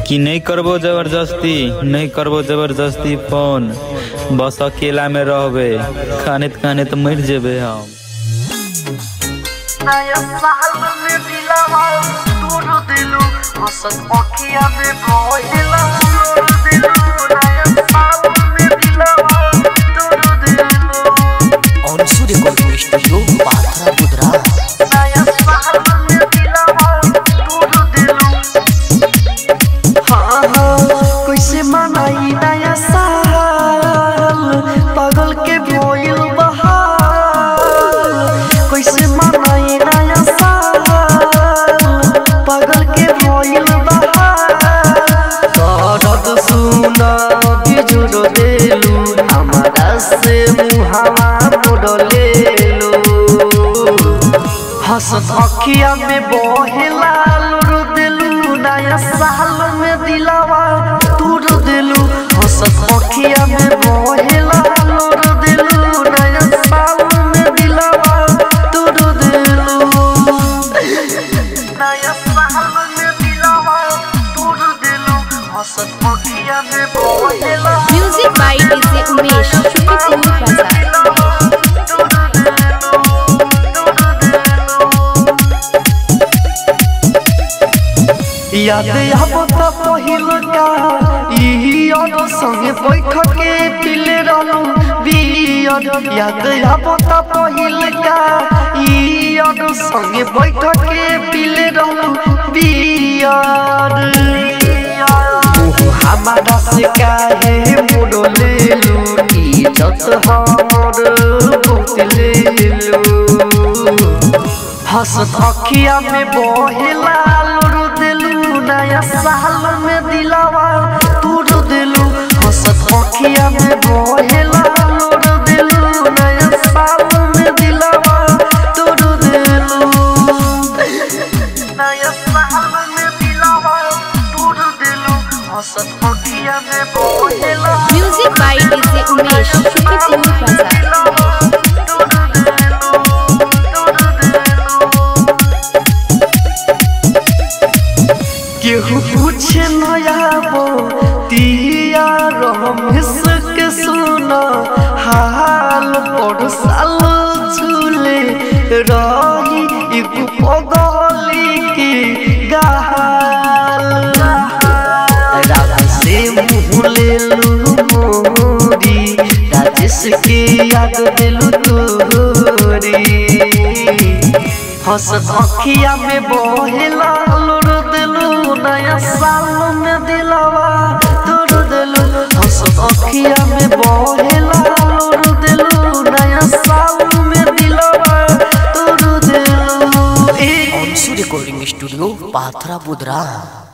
कि नहीं करबो जबरदस्ती नहीं करबो जबरदस्ती फोन बस अकेला में रहबे खाने खाने तो मर जेबे हम नया साल में दिलावा तोड़ दिलू हसन अखिया में भइला तोड़ दिलू नया साल में दिलावा तोड़ दिलू और सूर्य कोल स्टूडियो पाथरा बुधरा नया साल में दिलावा तोड़ दिलू हाँ हाँ कैसे मनाई नया साल पागल के भइल बहाल कैसे मनाई नया साल पागल के भइल बहाल दर्द सुना बिजुर देलू हमारा से मुहावा मोड़ लेलू हंसत अखिया में बहेला लुरु दिलू नया साल में दिलावा तूर दिलू हंसत अखिया में बहेला लुरु दिलू नया साल में दिलावा तूर दिलू नया साल में दिलावा तूर दिलू हंसत अखिया में बहेला Music by DJ Umesh, Shukipur Bazaar. याद अब त पहिल का ई और संगे बैठ के पिले रहलू बियर याद अब त पहिल का ई और संगे बैठ के पिले रहलू बियर ओहो हमारा से काहे मोड़ लेलू इज्जत हमर बहुत लेलू हंसत अखिया में बहेला लुरु दिलू नया साल में दिलावा तूर दिलू हंसत अखिया में बहेला लुरु दिलू नया साल में दिलावा तूर दिलू नया साल में दिलावा तूर दिलू हंसत अखिया में बहेला Music by DJ Umesh, Shukipur Bazaar. केहू पूछे नयाबो तिया रमेश के सुना हाल पर साल झूले रही एगो पगली के गाल रात से मुँह लेलू मोरी राजेश के याद दिलू तोरी हंसत अखिया में बहेला लुरु दिलू नया साल में दिलावा तोड़ दिलू हंसत अखिया में बहेला लुरु दिलू नया साल में दिलावा तोड़ दिलू ए और सूर्य कोल स्टूडियो पाथरा बुधरा